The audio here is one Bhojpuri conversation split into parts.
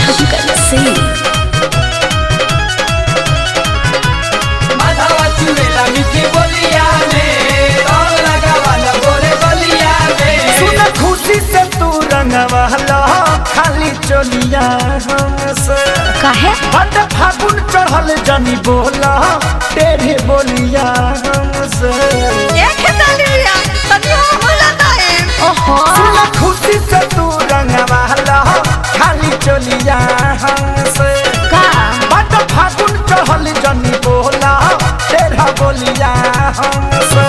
शंकर सिंह माधवा चुड़ेला मीठी बोलिया में और लगावल गोरे बलिया में सुन खुशी से तू रंगवाला खाली चोलिया हमसे काहे बट फागुन चढ़ल जनी बोला तेरे बोलिया हमसे ओहो सुन खुशी से तू रंगवाला खाली चोलिया हमसे का बट फागुन चढ़ल जनी बोला तेरा बोलिया हमसे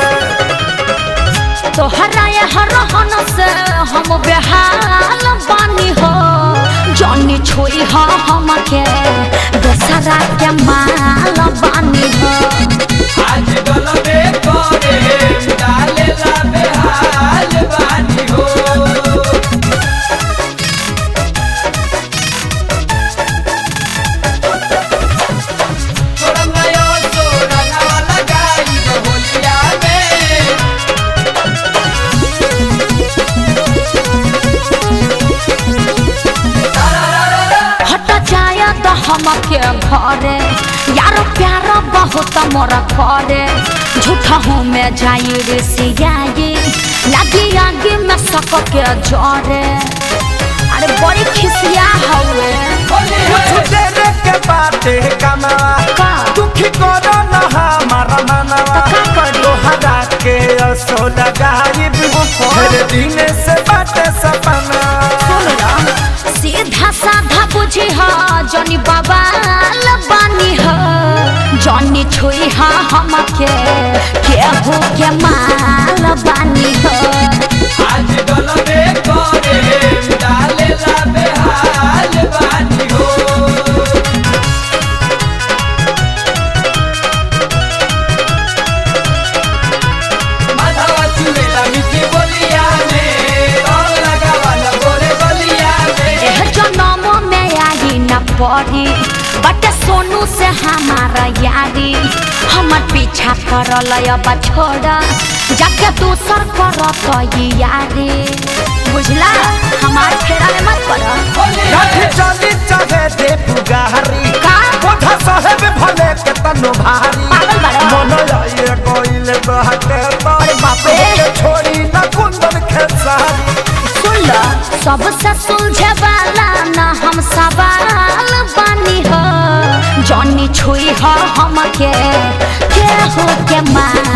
तोहरा यहाँ रहन से हम बेहाल बानी हो जनी छोई हो हमके दोसरा के माल बानी हो आज गलबे करे डालेला बेहाल बानी हो छोड़ा नया छोड़ा नवा लगाई होलिया में हट जाया तो हमके घरे यार प्यार बहुत मोरा करे झूठा हूँ मैं जाई रे सियाई लगी आगे में सक के जरे अरे बड़ी खिसिया हवे कुछ देर के बाटे कमावा का दुखी करो न हमारा मनवा तो का करी? तोहरा के असो लगाइब हर दिन से बाटे सपना सीधा साधा बुझी हा जनी बाबा बानी हा जनी छुई हा हमके केहू के माल बानी हा आज गलबे करे डालेला बेहाल बानी हो माधवा चुड़ेला मीठी बोलिया में और लगावल गोरे बलिया में एह जनम में आई न पड़ी बट सोनू से हमारा यारी हमर पीछा करल अब छोड़ जाके दूसर करत ई यारी बुझला हमार फेरा में मत पड़ कभी चली चाहे दे पुगारी का? कोठा साहेब भले के तनो भारी पागल बाड़ा। मन आइए कोइल बहके अरे बाप रे। के छोड़ी न कुंदन खेसारी सुन लो सबसे सुलझे वाला ना हम सवाल बानी हो जॉनी छुई हो हमके केहू के माल